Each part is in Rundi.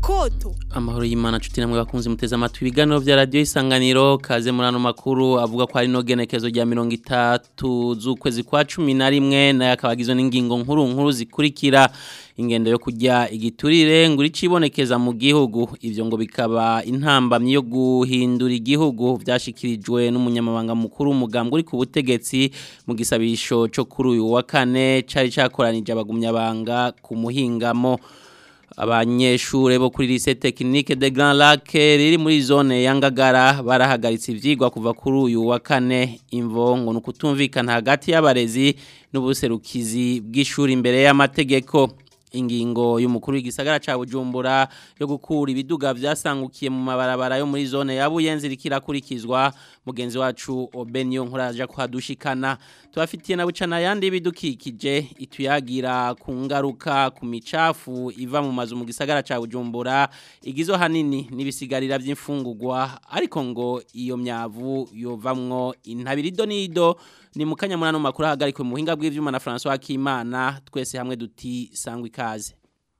koto amahoro y'imana nshuti namwe bakunze muteze amatwi ibiganiro vya radiyo isanganiro kaze muri ano makuru avuga ko hari no genekezo rya mirongo itatu z'ukwezi kwa cumi na rimwe nayo akaba agizwe n'ingingo nkuru nkuru zikurikira ingendo yo kujya igiturire ngo iricibonekeza mu gihugu ivyo ngo bikaba intambamyi yo guhindura igihugu vyashikirijwe n'umunyamabanga mukuru umugambwe uri ku butegetsi mu gisabisho co kuri uyu wa kane cari cakoranije abagumyabanga ku muhingamo abanyeshure bo kuri lycée technique de Grand Lac riri muri zone ya Ngagara barahagaritse ivyigwa kuva kuri uyu wa kane imvo ngo nukutumvikana hagati y'abarezi n'ubuserukizi bw'ishuri imbere y'amategeko ingingo y'umukuru w'igisagara ca Bujumbura yo gukura ibiduga vyasangukiye mu mabarabara yo muri zone ya Buyenzi rikirakurikizwa mugenzi wacu Obenyo nkuraje kuhadushikana tubafitiye na bucana yandi bidukikije ituyagira ku ngaruka ku micafu iva mu mazu mu gisagara ca Bujumbura igizo hanini nibisigarira vy'imfungurwa ariko ngo iyo myavu yovamwo intabirido nido ni mukanya munano makuru hagarikwe mu buhinga bw'ivyuma na François Kimana twese hamwe duti sangwa ikaze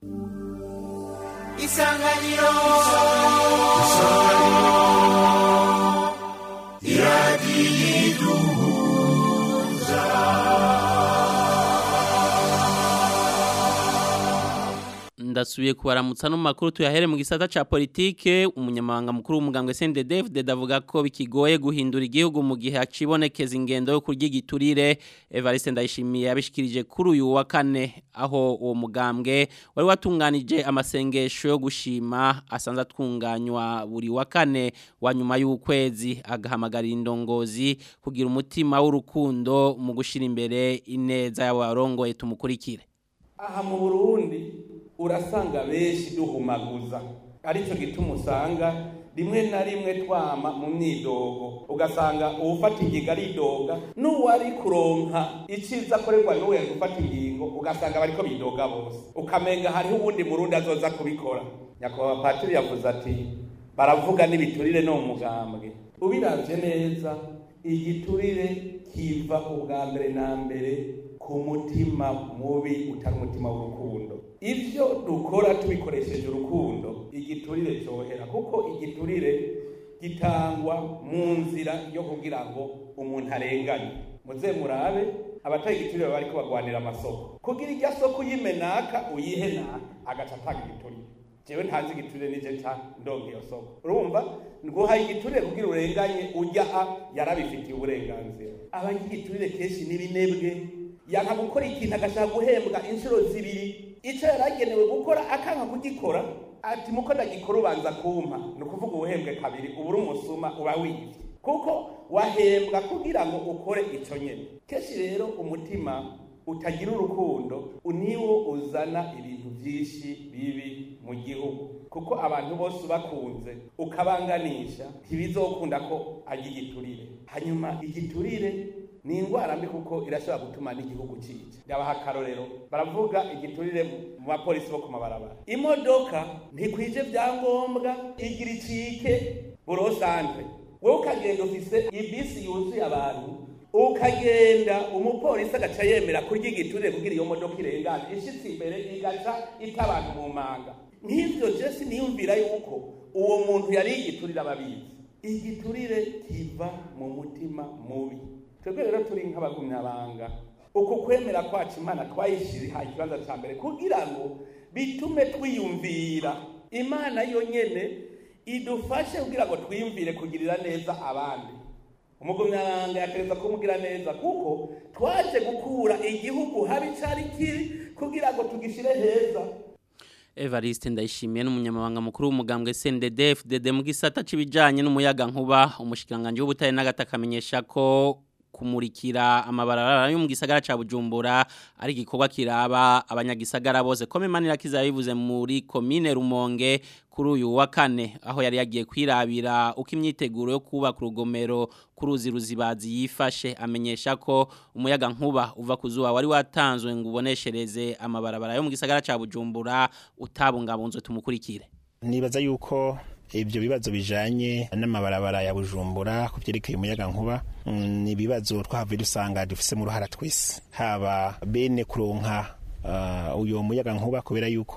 Isanganiro ndasubiye kubaramutsa no makuru tuyahere mu gisata ca politike umunyamabanga mukuru w'umugambwe CNDD-FDD avuga ko bikigoye guhindura igihugu mu gihe acibonekeza ingendo yo kurya igiturire Evariste Ndayishimiye yabishikirije kuri uyu wa kane aho uwo mugambwe wari watunganije amasengesho yo gushima asanze atunganywa buri wa kane wa nyuma y'ukwezi agahamagarira indongozi kugira umutima w'urukundo mu gushira imbere ineza y'abarongoye tumukurikire aha mu burundi urasanga benshi duhumaguza aricyo gituma usanga rimwe na rimwe twama mu myidogo ugasanga uwufata ingingo aridoga n'uwari kuronka iciza akorerwa n'uwo yari gufata ingingo ugasanga bariko bidoga bose ukamenga hariho uwundi murundi azoza kubikora nyakubahwa patiri yavuze ati baravuga n'ibiturire no mu mugambwe ubiravye neza igiturire kiva ubwa mbere na mbere ku mutima mubi utari umutima w'urukundo ivyo dukora tubikoresheje urukundo igiturire cyohera kuko igiturire gitangwa mu nzira yo kugira ngo umuntu arenganye muze murabe abatari igiturire bariko bagwanira amasoko kugira irya soko uyimenaka uyihe naka agaca atanga igiturire jewe ntazi igiturire nije ca ndonga iyo soko urumva nguhaye igiturire kugira urenganye ujya a yarabifitiye uburenganzira abanyigiturire kenshi n'ibinebwe yanka gukora ikintu agashaka guhembwa inshuro zibiri icyo yaragenewe gukora akanga kugikora ati muko ndagikora ubanza kumpa ni ukuvuga ubuhembwe kabiri uba uri umusuma uba wibye kuko wahembwa kugira ngo ukore icyo nyine kenshi rero umutima utagira urukundo niwo uzana ibintu byinshi bibi mu gihugu kuko abantu bose ubakunze ukabanganisha ntibizokunda ko ajya igiturire hanyuma igiturire ni indwara mbi kuko irashobora gutuma n'igihugu cica ndabaha akarorero baravuga igiturire mu bapolisi bo ku mabarabara imodoka ntikwije vyangombwa igira icike burosantre wowe ukagenda ufise ibisi yuzuye abantu ukagenda umupolisi agaca yemera kurya igiturire kugira iyo modoka irengane ishitse imbere igaca ita abantu mu manga nk'ivyo jesi niyumvira yuko uwo muntu yari igiturire ababizi igiturire kiva mu mutima mubi twebwe rero turi nk'abagumyabanga uku kwemera kwacu imana twayishiriha ikibanza cya mbere kugira ngo bitume twiyumvira imana yonyene idufashe kugira ngo twiyumvire kugirira neza abandi umugumyabanga yatereza kumugira neza kuko twaje gukura igihugu habi cari kiri kugira ngo tugishire heza Evariste ndayishimiye n'umunyamabanga mukuru w'umugambwe CNDD-FDD mu gisata c'ibijanye n'umuyaga nkuba umushikiranganje w'ubutare n'agataka amenyesha ko kumurikira amabarabara yo mu gisagara ca Bujumbura ari gikorwa kiraba abanyagisagara bose kome manira kizabivuze muri commune Rumonge kuri uyu wa kane aho yari yagiye kwirabira uko imyiteguro yo kubaka urugomero kuruzi ruzibazi yifashe amenyesha ko umuyaga nkuba uva kuzuba wari watanzwe ngo uboneshereze amabarabara yo mu gisagara ca Bujumbura utabungabunzwe tumukurikire nibaza yuko ibyo bibazo bijanye n'amabarabara ya Bujumbura ku byerekeye umuyaga nkuba ni ibibazo twahavuye dusanga dufise mu ruhara twese haba bene kuronka uh, uyo muyaga nkuba kubera yuko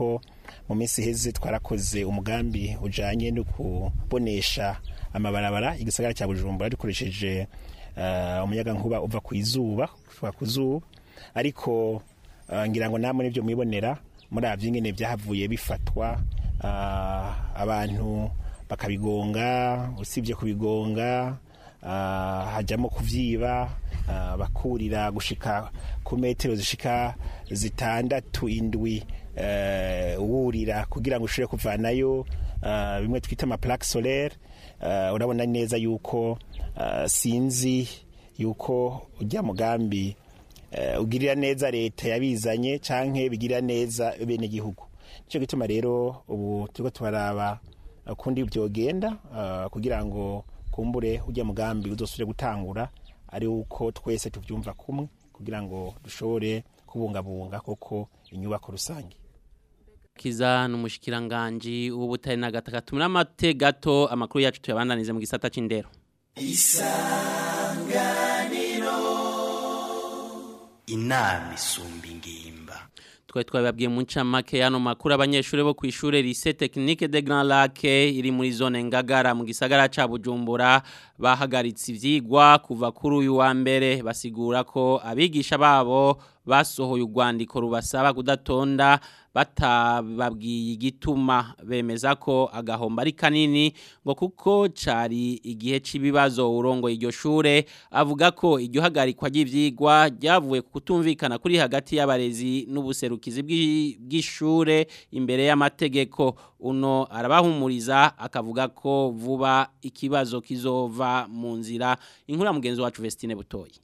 mu minsi iheze twarakoze umugambi ujanye no kubonesha amabarabara igisagara cya bujumbura dukoresheje uh, umuyaga nkuba uva ku izuba kuva ku zuba ariko uh, ngira ngo namwe nivyo mwibonera muri avyo ingene vyahavuye bifatwa uh, abantu bakabigonga usibye kubigonga uh, hajamo kuvyiba uh, bakurira gushika ku metero zishika zitandatu indwi uh, wurira kugira ngo ushobore kuvanayo uh, bimwe twita ama plaque solaire uh, urabona neza yuko uh, sinzi yuko ujya mugambi uh, ugirira neza leta yabizanye canke bigirira neza bene gihugu nico gituma rero ubu turiko tubaraba kundi byogenda uh, kugira ngo kumbure ujya mugambi uzosubire gutangura ari uko twese tuvyumva kumwe kugira ngo dushobore kubungabunga koko inyubako rusange kiza n'umushikiranganje w'ubutare na gataka tumira amate gato amakuru yacu tuyabandanize mu gisata c'indero isanganiro inama isumba ingimba twari twababwiye mu ncamake yano makuru abanyeshuri bo ku ishure lycée technique de Grand Lac iri muri zone Ngagara mu gisagara ca Bujumbura bahagaritse ivyigwa kuva kuri uyu wa mbere basigura ko abigisha babo basohoye urwandiko rubasaba kudatonda batababwiye igituma bemeza ko agahomba ari kanini ngo kuko cari igihe c'ibibazo urongo iryo shure avuga ko iryo hagarikwa ry'ivyigwa ryavuye ku kutumvikana kuri hagati y'abarezi n'ubuserukizi bw'ishure imbere y'amategeko uno arabahumuriza akavuga ko vuba ikibazo kizova mu nzira inkuru mugenzi wacu Vestine Butoyi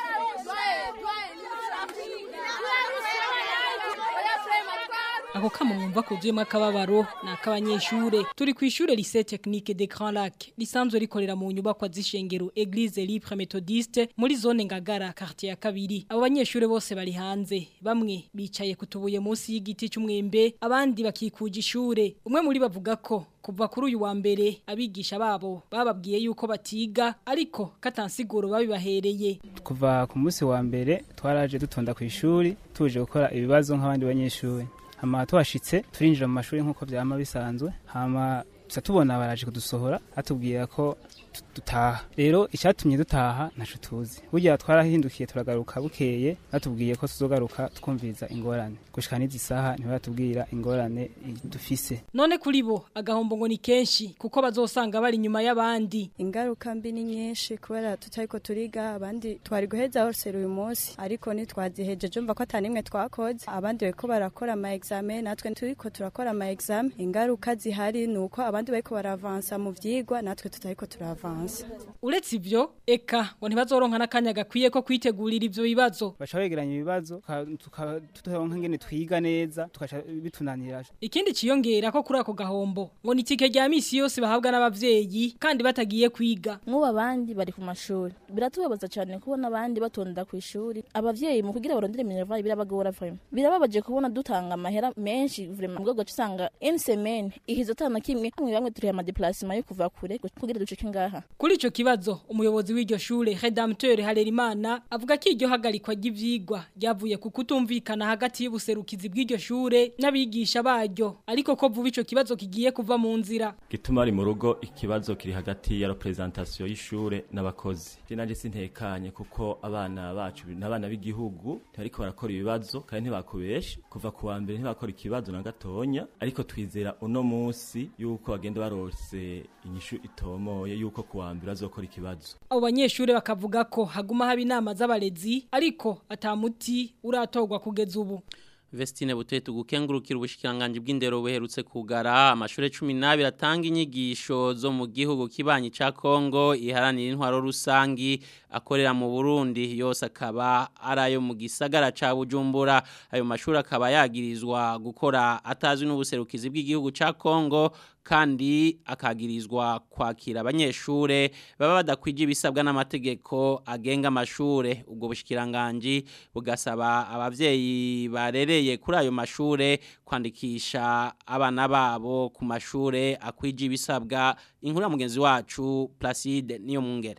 ako kama mwumva kuzuyemo akababaro ni ak'abanyeshure turi ku ishure lycée technique de Grand Lac risanzwe rikorera mu nyubakwa z'ishengero Église Libre Methodiste muri zone Ngagara quartier ya kabiri abo banyeshure bose bari hanze bamwe bicaye kutubuye munsi y'igiti cy'umwembe abandi bakikuje ishure umwe muri bavuga ko kuva kuri uyu wa mbere abigisha babo bababwiye yuko batiga ariko katansiguro babibahereye kuva ku munsi wa mbere twaraje dutonda ku ishuri tuje gukora ibibazo nk'abandi banyeshuri hama tuhashitse turinjira mu mashuri nk'uko byama bisanzwe hama tuza tubona baraje kudusohora atubwira ko dutaha rero icyatumye dutaha ntaco tuzi burya twarahindukiye turagaruka bukeye batubwiye ko tuzogaruka twumviriza ingorane gushika n'izi saha ntibaratubwira ingorane dufise none kuri bo agahombo ngo ni kenshi kuko bazosanga bari inyuma y'abandi ingaruka mbi ni nyinshi kubera tutariko turiga abandi twari guheza hose uyu munsi ariko ntitwazihejeje umva ko atanimwe twakoze abandi bariko barakora ama examen natwe turiko turakora ama examen ingaruka zihari ni uko abandi bariko baravansa mu vyigwa natwe tutariko turavansa uretse ivyo eka ngo ntibazoronka n'akanya gakwiye ko kwitegurira ivyo bibazo baca begeranya ibibazo tukaronka ngene twiga neza tukaca bitunanira ikindi ciyongera ko kuri ako gahombo ngo ni itike rya misi yose bahabwa n'abavyeyi kandi batagiye kwiga nk'ubu abandi bari ku mashuri biratubabaza cyane kubona abandi batonda ku ishuri abavyeyi mu kugira barondere minerval birabagora vraiment birababaje kubona dutanga amahera menshi vraiment ubwo gace usanga une semaine ihizo tana kimwe bamwe bamwe turiye ama déplacement yo kuva kure kugira ducike ngaha kuri ico kibazo umuyobozi w'iryo shure Redempteur Harerimana avuga ko iryo hagarikwa ry'ivyigwa ryavuye ku kutumvikana hagati y'ubuserukizi bw'iryo shure n'abigisha baryo ariko ko vuba ico kibazo kigiye kuva mu nzira gituma ari mu rugo ikibazo kiri hagati ya representation y'ishure n'abakozi je nanje sintekanye kuko abana bacu n'abana b'igihugu ariko barakora ibibazo kandi ntibakubesha kuva ku wa mbere ntibakora ikibazo na gatonya ariko twizera uno munsi yuko bagenda barose inyishu itomoye yuko ku wa mbere azokora ikibazo abo banyeshure bakavuga ko haguma haba inama z'abarezi ariko atamuti uratorwa kugeza ubu Vestine Butoye tugukengurukira ubushikiranganje bw'indero buherutse kugara amashure 12 atanga inyigisho zo mu gihugu kibanyi ca Kongo iharanira intwaro rusangi akorera mu Burundi yose akaba arayo mu gisagara ca Bujumbura ayo mashuri akaba yagirizwa gukora atazwi n'ubuserukizi bw'igihugu ca Kongo kandi akagirizwa kwakira abanyeshure baba badakwije ibisabwa n'amategeko agenga amashure ubwo bushikiranganje bugasaba abavyeyi barereye kuri ayo mashure kwandikisha abana babo ku mashure akwije ibisabwa inkuru ya mugenzi wacu Placide niyo mungere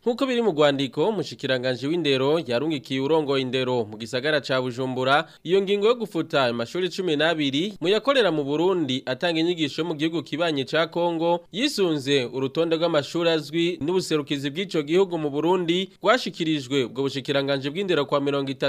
Nkuko biri mu Rwandiko umushikiranganje w'indero yarungikiye urongoye indero mu gisagara ca Bujumbura iyo ngingo yo gufuta amashuri 12 mu yakorera mu Burundi atanga inyigisho mu gihugu kibanye ca Kongo yisunze urutonde rw'amashuri azwi n'ubuserukizi bw'ico gihugu mu Burundi rwashikirijwe ubwo bushikiranganje bw'indero kwa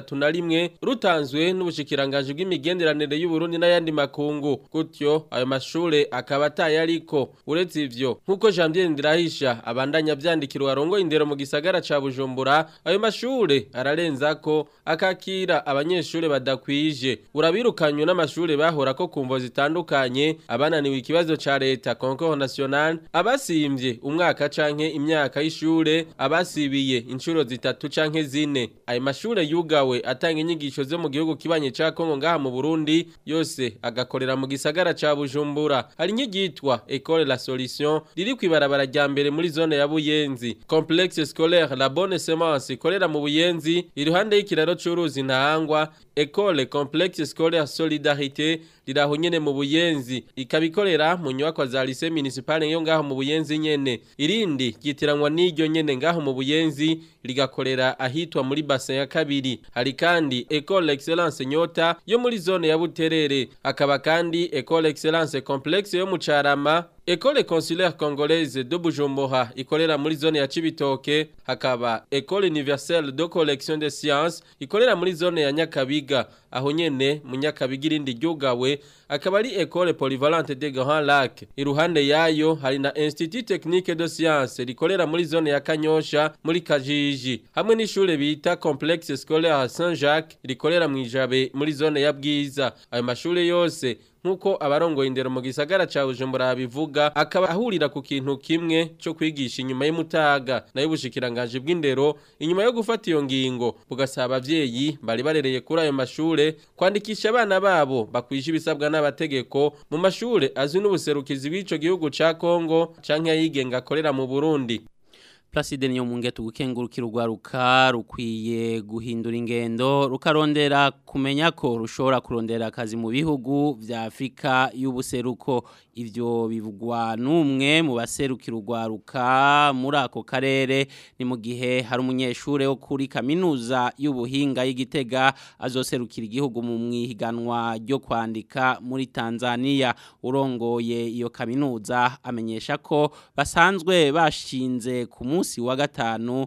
31 rutanzwe n'ubushikiranganje bw'imigenderanire y'u Burundi n'ayandi makungu gutyo ayo mashure akaba atayariko uretse ivyo nkuko Janvier Ndirahisha abandanya vyandikira warongo indero mu gisagara ca Bujumbura ayo mashure ararenza ko akakira abanyeshure badakwije urabirukanywe n'amashure bahora ko kumvo zitandukanye abananiwe ikibazo ca leta concours national abasimvye umwaka canke imyaka y'ishure abasibiye inshuro zitatu canke zine ayo mashure yugawe atanga inyigisho zo mu gihugu kibanye ca Kongo ngaha mu Burundi yose agakorera mu gisagara ca Bujumbura hari inyigitwa École la Solution riri kwibarabara rya mbere muri zone ya Buyenzi complexe scolaire la bonne semence ikorera mu Buyenzi iruhande y'ikiraro c'uruzi ntahangwa École complexe scolaire solidarité riraho nyene mu Buyenzi ikabikorera mu nyubako za lycée municipal yo ngaho mu Buyenzi nyene irindi gitiranwa n'iryo nyene ngaho mu Buyenzi rigakorera ahitwa muri bassin ya kabiri hari kandi École excellence nyota yo muri zone ya Buterere akaba kandi École excellence complexe yo mu Carama École consulaire congolaise de Bujumbura ikorera muri zone ya Cibitoke hakaba École universelle de collection de sciences ikorera muri zone ya Nyakabiga aho nyene mu Nyakabiga irindi ryugawe akaba ari École polyvalente de Grand Lac iruhande yayo hari na Institut technique de sciences rikorera muri zone ya Kanyosha muri Kajiji hamwe n'ishure bita Complexe scolaire Saint-Jacques rikorera mu Ijabe muri zone ya Bwiza ayo mashure yose nkuko abarongoye indero mu gisagara ca Bujumbura bivuga akaba ahurira ku kintu kimwe cyo kwigisha inyuma y'umutaga nayo bushikiranganje bw'indero inyuma yo gufata iyo ngingo bugasaba abavyeyi bari barereye kuri ayo mashure kwandikisha abana babo bakwije ibisabwa n'abategeko mu mashure azwi n'ubuserukizi bw'ico gihugu ca Kongo canke ayigenga akorera mu Burundi Placide niyo munge tugukengurukira urwaruka rukwiye guhindura ingendo rukarondera kumenya ko rushobora kurondera akazi mu bihugu vya Afrika y'ubuseruko ivyo bivugwa numwe mu baserukira urwaruka muri ako karere ni mu gihe hari umunyeshure wo kuri kaminuza y'ubuhinga y'igitega azoserukira igihugu mu mwihiganwa ryo kwandika muri Tanzania urongoye iyo kaminuza amenyesha ko basanzwe bashinze ku munsi wa gatanu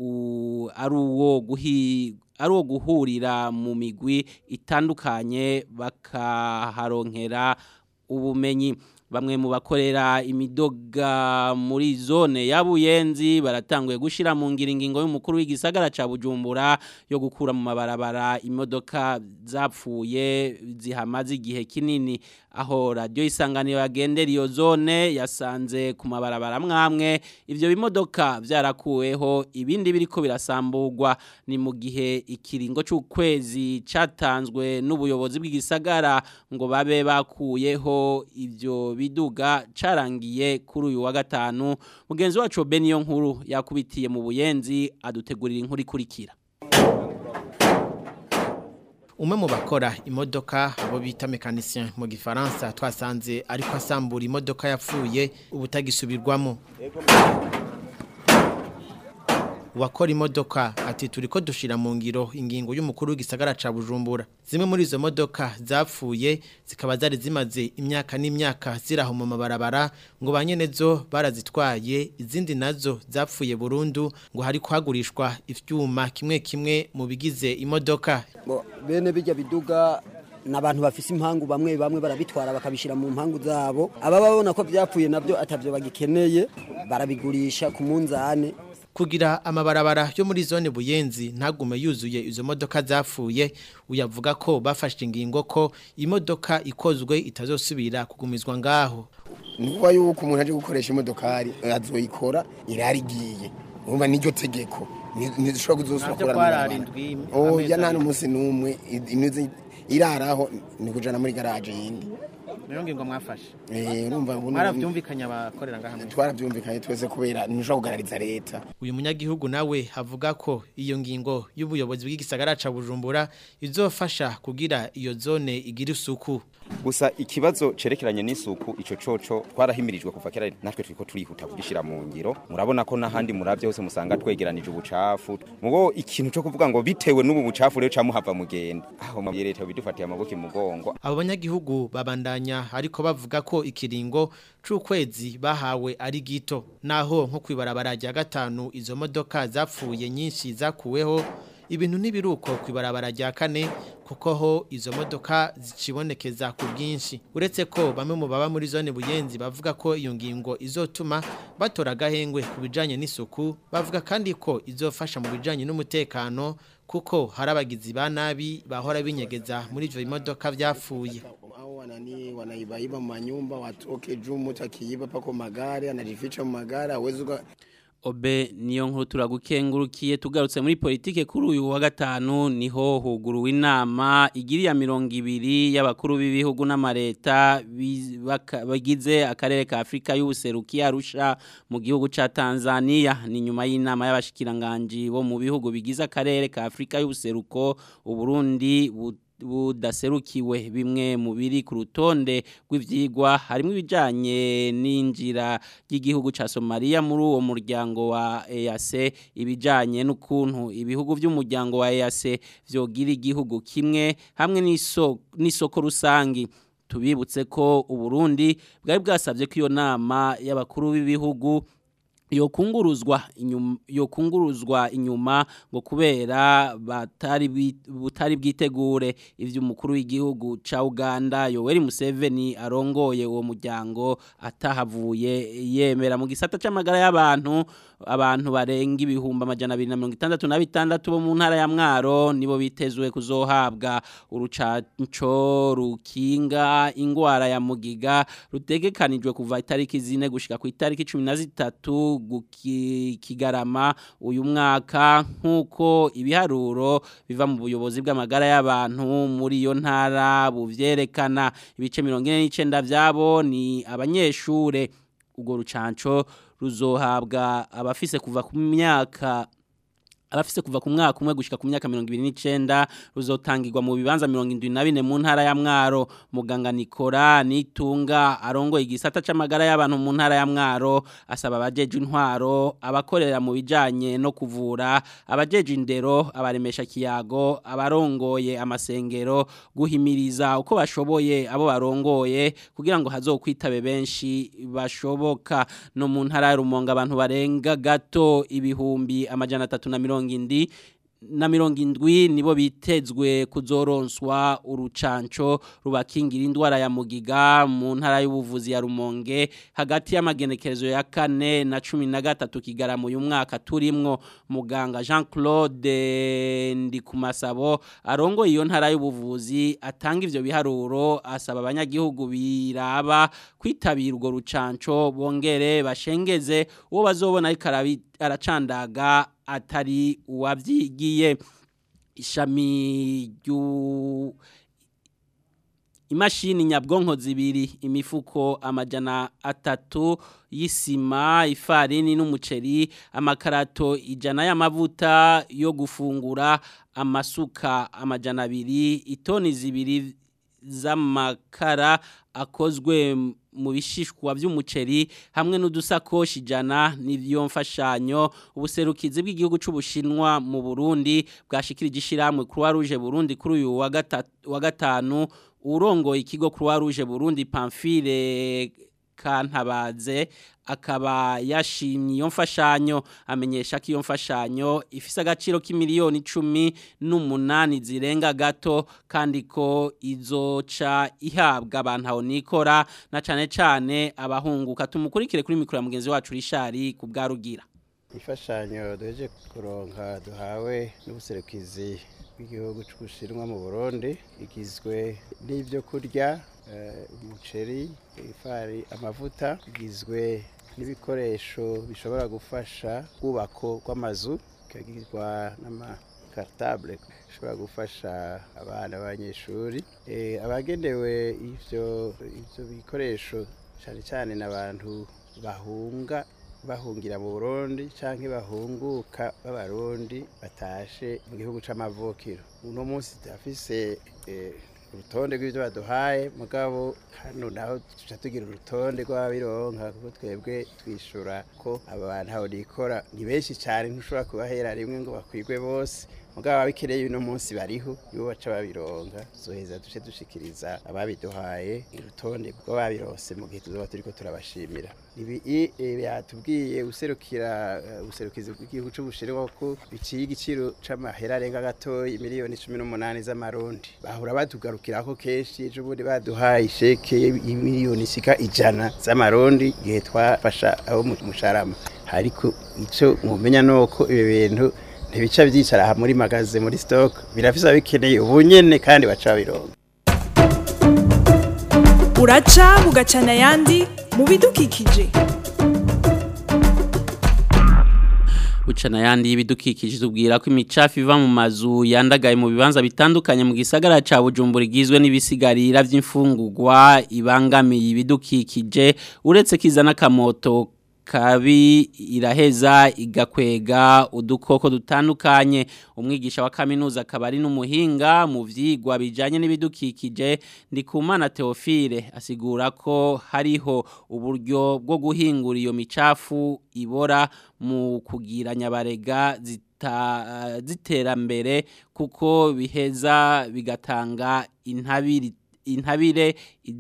ari uwo guhi ari uwo guhurira mu migwi itandukanye bakaharonkera ubumenyi bamwe mu bakorera imidoga muri zone ya Buyenzi baratanguye gushira mu ngiringingo y'umukuru w'igisagara ca Bujumbura yo gukura mu mabarabara imodoka zapfuye zihamaze igihe kinini aho radio isanganiro yagendera iyo zone yasanze ku mabarabara mwamwe ivyo bimodoka vyarakuweho ibindi biriko birasamburwa ni mu gihe ikiringo c'ukwezi catanzwe n'ubuyobozi bw'igisagara ngo babe bakuyeho ivyo biduga carangiye kuri uyu wa gatanu mugenzi wacu Beniyo nkuru yakubitiye mu buyenzi adutegurira inkuru ikurikira umwe mu bakora imodoka abo bita mekanisien mu gifaransa twasanze ariko asambura imodoka yapfuye ubutagisubirwamo wakora imodoka ati turi ko dushira mu ngiro ingingo y'umukuru w'igisagara ca Bujumbura zimwe muri izo modoka zapfuye zikaba zari zimaze imyaka n'imyaka ziraho mu mabarabara ngo banyenezo barazitwaye izindi nazo zapfuye burundu ngo hari kwagurishwa ivyuma kimwe kimwe mu bigize imodoka bene bijya biduga n'abantu bafise impangu bamwe bamwe barabitwara bakabishira mu mpangu zabo aba babona ko byapfuye nabyo atavyo bagikeneye barabigurisha ku munzane kugira amabarabara yo muri zone buyenzi ntagume yuzuye izo modoka zapfuye uyavuga ko bafashe ingingo ko imodoka ikozwe itazosubira kugumizwa ngaho nukuba yuko umuntu aje gukoresha imodokari azoyikora irarigiye urumva niryo tegeko ntidushobora kuzosubira kurara oya nta n'umunsi n'umwe imizi iraraho ni kujana muri garaje yindi niyo ngingo mwafashe Eh, urumva ubu- mwaravyumvikanye abakorera ngaha mwese twaravyumvikanye twese kubera ntushobora kugarariza leta uyu munyagihugu nawe avuga ko iyo ngingo y'ubuyobozi bw'igisagara ca Bujumbura izofasha kugira iyo zone igira isuku gusa ikibazo cerekeranye n'isuku ico coco twarahimirijwe kuva kera natwe turiko turihuta kugishira mu ngiro murabona ko n'ahandi muravye hose musanga twegeranije ubucafu mugo ikintu co kuvuga ngo bitewe n'ubu bucafu rero camuhava mugenda aho mu leta bidufatiye amaboko imugongo abo banyagihugu babandanya ariko bavuga ko ikiringo c'ukwezi bahawe ari gito naho nko kwibarabara rya gatanu izo modoka zapfuye nyinshi zakuweho ibintu ntibiruko kwibarabara rya kane kuko ho izo modoka zicibonekeza ku bwinshi uretse ko bamwe mu baba muri zone buyenzi bavuga ko iyo ngingo izotuma batora agahengwe ku bijanye n'isuku bavuga kandi ko izofasha mu bijanye n'umutekano kuko hari abagizi ba nabi bahora binyegeza muri ivyo bimodoka vyapfuye Hao wanani wanaibaiba manyumba watoke juu mtu akiiba pako magari anajificha mu magari hawezi uka- Obe niyo nkuru turagukengurukiye tugarutse muri politike kuri uyu wa gatanu niho huguruwe inama igiriya mirongo ibiri y'abakuru b'ibihugu n'amareta bi- baka- bagize akarere ka Afrika y'ubuseruki arusha mu gihugu ca Tanzania ni nyuma y'inama y'abashikiranganji bo mu bihugu bigize akarere ka Afrika y'ubuseruko uburundi bu budaserukiwe bimwe mu biri ku rutonde rw'ivyigwa harimo ibijanye n'injira y'igihugu ca Somalia muri uwo muryango wa EAC ibijanye n'ukuntu ibihugu by'umuryango wa EAC vyogira igihugu kimwe hamwe n'isoko n'isoko rusangi tubibutse ko uburundi bwari bwasabye ko iyo nama y'abakuru b'ibihugu yokunguruzwa inyuma yokunguruzwa inyuma ngo kubera batari bi- butari bwitegure ivyo umukuru w'igihugu ca Uganda Yoweri Museveni arongoye uwo muryango atahavuye yemera mu gisata c'amagara y'abantu abantu barenga ibihumbi amajana abiri na mirongo itandatu na bitandatu bo mu ntara ya Mwaro nibo bitezwe kuzohabwa urucanco rukinga ingwara ya mugiga rutegekanijwe kuva itariki zine gushika ku itariki cumi na zitatu guki- kigarama uyu mwaka nk'uko ibiharuro biva mu buyobozi bw'amagara y'abantu muri iyo ntara buvyerekana ibice mirongo ine n'icenda vyabo ni abanyeshure urwo rucanco ruzohabwa abafise kuva ku myaka abafise kuva ku mwaka umwe gushika ku myaka 29 ruzotangirwa mu bibanza 74 mu ntara ya Mwaro muganga Nikora nitunga arongoye igisata c'amagara y'abantu mu ntara ya Mwaro asaba abajeje intwaro abakorera mu bijanye no kuvura abajeje indero abaremesha kiyago abarongoye amasengero guhimiriza uko bashoboye abo barongoye kugira ngo hazokwitabe benshi bashoboka no mu ntara ya Rumonge abantu barenga gato ibihumbi amajana atatu na mirongo indi na mirongo indwi nibo bitezwe kuzoronswa urucanco rubakingira indwara ya mugiga mu ntara y'ubuvuzi ya Rumonge hagati y'amagenekerezo ya kane na cumi na gatatu kigarama uyu mwaka turimwo muganga Jean Claude Ndikumasabo arongoye iyo ntara y'ubuvuzi atanga ivyo biharuro asaba abanyagihugu biraba kwitabira urwo rucanco bongere bashengeze uwo bazobona ariko arabi- aracandaga atari uwavyigiye ishami ryu imashini nyabwonko zibiri imifuko amajana atatu y'isima ifarini n'umuceri amakarato ijana y'amavuta yo gufungura amasuka amajana abiri itoni zibiri z'amakara akozwe mu bishishwa by'umuceri hamwe n'udusakoshi ijana n'ivyo mfashanyo ubuserukizi bw'igihugu c'ubushinwa mu Burundi bwashikirije ishiramwe Croix Rouge Burundi kuri uyu wa gatatu wa gatanu urongoye ikigo Croix Rouge Burundi Pamphile Kantabaze akaba yashimye iyo mfashanyo amenyesha ko iyo mfashanyo ifise agaciro k'imiliyoni icumi n'umunani zirenga gato kandi ko izoca ihabwa abantu aho nikora na cane cane abahunguka tumukurikire kuri mikoro ya mugenzi wacu Rishari ku bwarugira imfashanyo duheje kuronka duhawe n'ubuserukizi bw'igihugu cy'ubushinwa mu burundi igizwe n'ibyo kurya eh, umuceri ifari amavuta igizwe n'ibikoresho bishobora gufasha kubako rw'amazu ikagirwa n'ama kartable ishobora gufasha abana b'abanyeshuri Eh, abagenewe ivyo ivyo bikoresho cyane cyane n'abantu bahunga bahungira mu Burundi canke bahunguka b'abarundi batashe mu gihugu c'amavukiro uno munsi turafise eh, urutonde rw'ibyo baduhaye mugabo hano naho tuca tugira urutonde rw'ababironka kuko twebwe twishura ko abantu aho nikora ni benshi cyane ntushobora kubahera rimwe ngo bakwigwe bose mugabo ababikeneye uno munsi bariho nibo baca babironka zoheza duce dushikiriza ababiduhaye urutonde rw'ababironse mu gihe tuzoba turiko turabashimira ibi i- eh, yatubwiye userukira eh, ubuserukizi bw'igihugu c'ubushinwa ko biciye igiciro c'amahera arenga gatoyi miliyoni cumi n'umunani z'amarundi bahora batugarukirako kenshi ejo bundi baduhaye isheke y'imiliyoni ishika ijana z'amarundi igihe twafasha abo mu musharama ariko ico mumenya nuko ibi bintu ntibica vyicara aha muri magaze muri stock birafise abikeneye ubunyene kandi baca babironka uraca bugacana ayandi mu bidukikije Ucana yandi y'ibidukikije tubwira ko imicafu iva mu mazu yandagaye mu bibanza bitandukanye mu gisagara ca Bujumbura igizwe n'ibisigarira vy'imfungurwa ibangamiye ibidukikije uretse kizana kamoto kabi iraheza igakwega udukoko dutandukanye umwigisha wa kaminuza akaba ari n'umuhinga mu vyigwa bijanye n'ibidukikije ndikumana Theophile asigura ko hariho uburyo bwo guhingura iyo micafu ibora mu kugira nyabarega zita ziterambere kuko biheza bigatanga intabiri intabire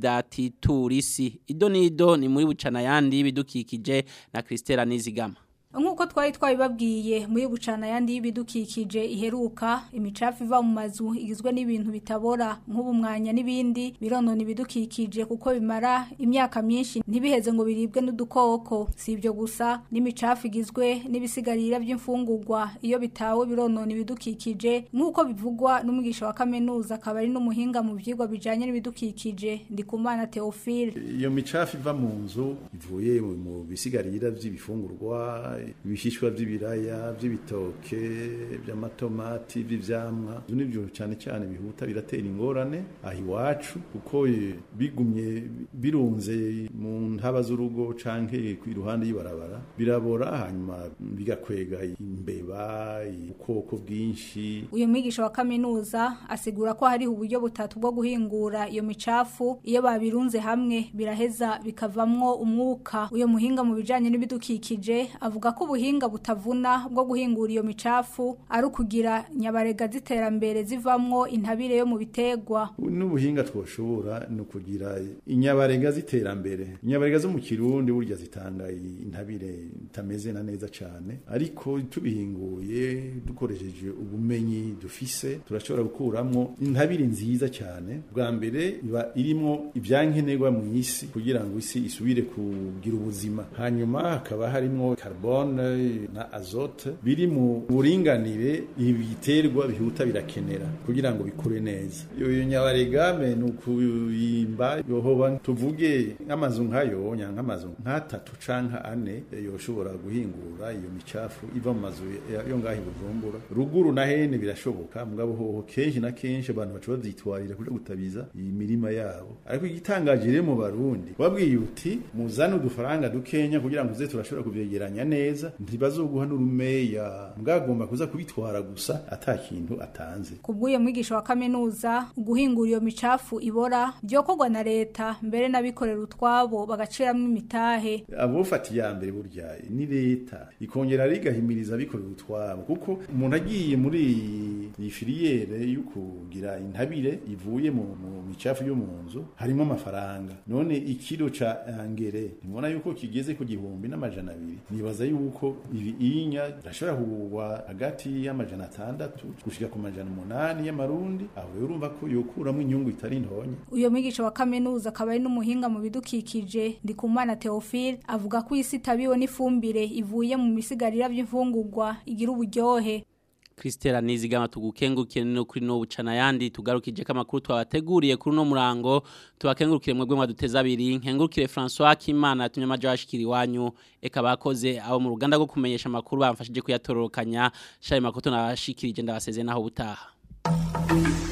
idatiturisi ido nido ni muri bucana yandi bidukikije na Christela Nizigama Nkuko twari twabibabwiye muri bucana yandi y'ibidukikije iheruka imicafu iva mu mazu igizwe n'ibintu bitabora nk'ubumwanya n'ibindi bironona ibidukikije kuko bimara imyaka myinshi ntibiheze ngo biribwe n'udukoko si ibyo gusa n'imicafu igizwe n'ibisigarira by'imfungurwa iyo bitawe bironona ibidukikije nk'uko bivugwa n'umwigisha wa kaminuza akaba ari n'umuhinga mu byigwa bijanye n'ibidukikije ndikumana Theophile iyo micafu iva mu nzu ivuye mu- mu bisigarira by'ibifungurwa ibishishwa by'ibiraya by'ibitoke by'amatomati by'ivyamwa ivyo nivyo cyane cyane bihuta biratera ingorane aha iwacu kuko eh, bigumye birunze mu ntaba z'urugo canke ku iruhande y'ibarabara birabora hanyuma bigakwega imbeba ubukoko bwinshi uyu mwigisha wa kaminuza asigura ko hariho uburyo butatu bwo guhingura iyo micafu iyo babirunze hamwe biraheza bikavamwo umwuka uyu muhinga mu bijanye n'ibidukikije avuga ko ubuhinga butavuna bwo guhingura iyo micafu ari ukugira nyabarega z'iterambere zivamwo intabire yo mu bitegwa n'ubuhinga twoshobora ni ukugira inyabarega z'iterambere inyabarega zo mu kirundi burya zitanga intabire itameze na neza cyane ariko tubihinguye dukoresheje ubumenyi dufise turashobora gukuramo intabire nziza cyane bwa mbere iba irimo ibyankenerwa mu isi kugira ngo isi isubire kugira ubuzima hanyuma hakaba harimo carbone na azote biri mu buringanire ibiterwa bihuta birakenera kugira ngo bikure neza iyo nyabaregame ni ukuyimba yohoba tuvuge nk'amazu nk'ayo nya nk'amazu nk'atatu canka ane yoshobora guhingura iyo micafu iva mu mazu ya- yo ngaho i bujumbura ruguru na hene birashoboka mugabo hoho kenshi na kenshi abantu baca bavyitwarira kuja gutabiza iyi mirima yabo ariko igitangaje rero mu barundi wabwiye uti muzane udufaranga dukenya kugira ngo uze turashobora kuvyegeranya neza ntibazoguha n'urumeya mbwagomba kuza kubitwara gusa ata kintu atanze kubw'uyo mwigisha wa kaminuza guhingura iyo micafu ibora byokorwa na leta mbere n'abikorera utwabo bagaciramwo imitahe abofata iya mbere burya ni leta ikongera rigahimiriza abikorera utwabo kuko umuntu agiye muri iyi filiyere yo kugira intabire ivuye mu mu micafu yo mu nzu harimo amafaranga none ikiro ca angere ntibona yuko kigeze ku gihumbi n'amajana abiri nibaza yuko ibi inya birashobora kugurwa hagati y'amajana atandatu gushika ku majana umunani y'amarundi aho rero urumva ko yokuramo inyungu itari ntonye uyo mwigisha wa kaminuza akaba ari n'umuhinga mu bidukikije ndikumana Theophile avuga ko isi itabiwe n'ifumbire ivuye mu bisigarira by'imfungurwa igira uburyohe Christela Nizigama tugukengurukire no kuri no bucana yandi tugarukije ko amakuru twabateguriye kuri no murango tubakengurukire mwebwe mwaduteza abiri nkengurukire François Kimana yatumye amaje ashikiri wanyu eka bakoze abo mu ruganda rwo kumenyesha amakuru bamfashije kuyatororokanya shaye makoto nabashikirije ndabaseze naho butaha